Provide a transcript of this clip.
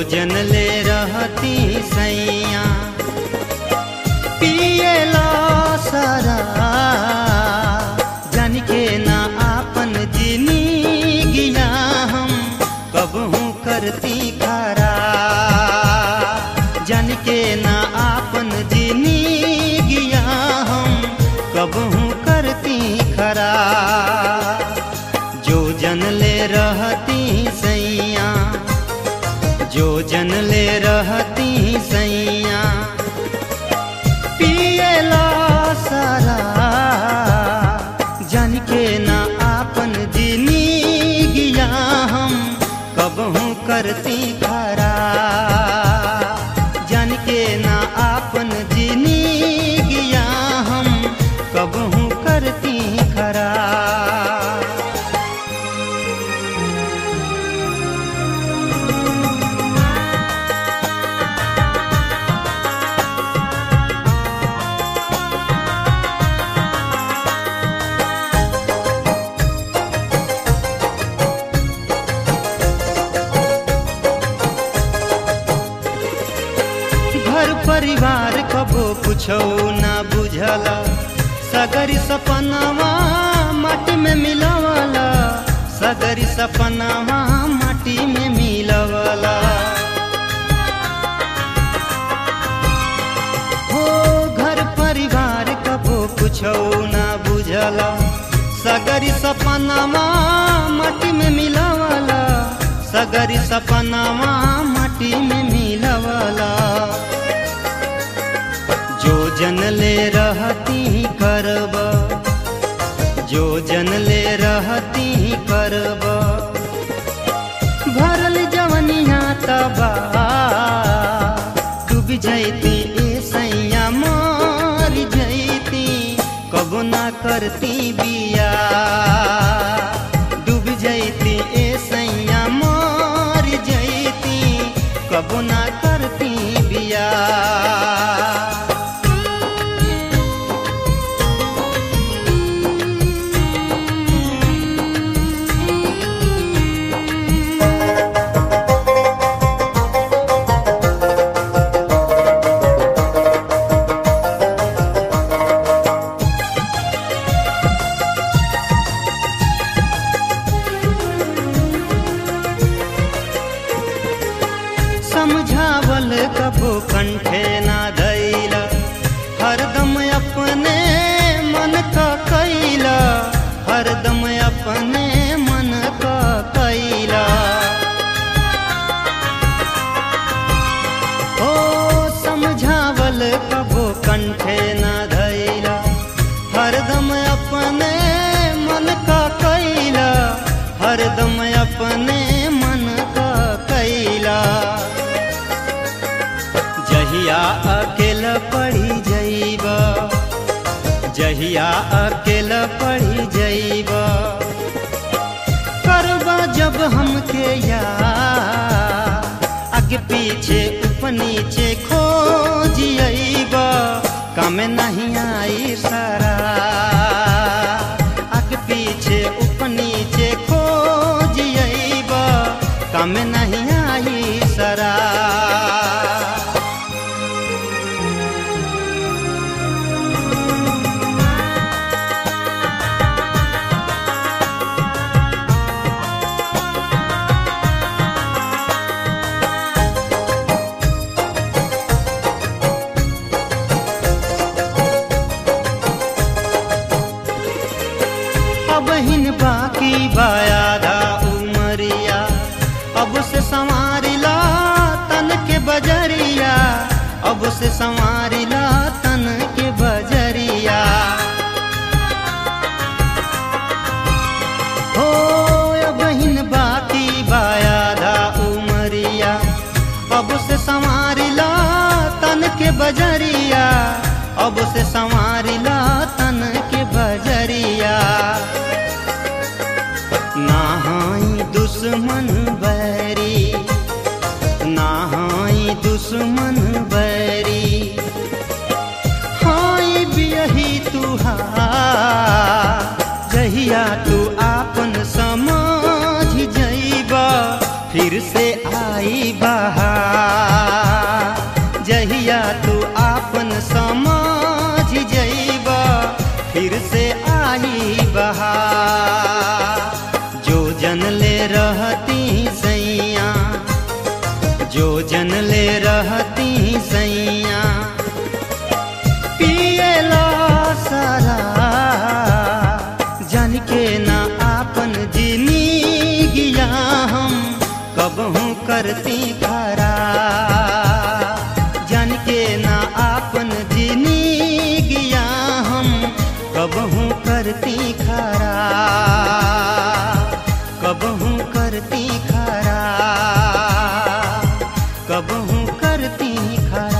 जन ले रहती सैया पियला सारा जन के ना आपन जिनी गिया हम कबहू करती खरा जन के ना आपन जिनी गिया हम कबहू करती खरा जो जन ले रहती सैया जो जन ले रहती सैया पियला सारा जन के ना आपन जिनी गिया हम कबहू करती खरा जन के ना आपन जिनी गिया हम कबहू करती खरा घर परिवार कबो कुछो ना बुझला सगरी सपनावा माटी में मिलवला सगरी सपनावा माटी में मिलवला हो घर परिवार कबो कुछो ना बुझला सगरी सपनावा माटी में मिलवला सगरी सपनावा माटी में मिलवला जो जन ले रहती करब जो जन ले रहती करब भरल जवनिया तबा डूब जैती ए सैया मार जैती कबो ना करती बिया डूब जैती ए सैया मार जैती कबो ना करती बिया समझावल कबो कंठे ना धैला हरदम अपने मन का कैला हरदम अपने मन का कैला ओ समझावल कबो कंठे ना धैला हरदम अपने मन का कैला हरदम अपने मन का कैला जहिया अकेला पड़ी जइब जहिया अकेला पड़ी जइब करबा जब हमके या आगे पीछे ऊपर नीचे खोज अइब काम नहीं आई सारा आगे पीछे ऊपर नीचे खोज अइब काम नहीं आई सारा अब हिन बाकी बायादा उमरिया अब से संवारिला तन के बजरिया अब से संवारिला तन के बजरिया हो अब हिन बाकी बायादा उमरिया अब से संवारिला तन के बजरिया अब से संवारिला तन के बजरिया नाहाई दुश्मन बैरी नाहाई दुश्मन बैरी हाई बियही तुहार जहिया तू आपन समझ जइबा फिर से आई बहार जहिया तू आपन समझ जइबा फिर से आई बहार जो जन ले रहती सैया जो जन ले रहती सैया पियला सारा जन के ना आपन जिनी गिया हम कबहू करती खरा जन के ना आपन जिनी गिया हम कबहू करती खरा कबहू करती खरा कबहू करती खरा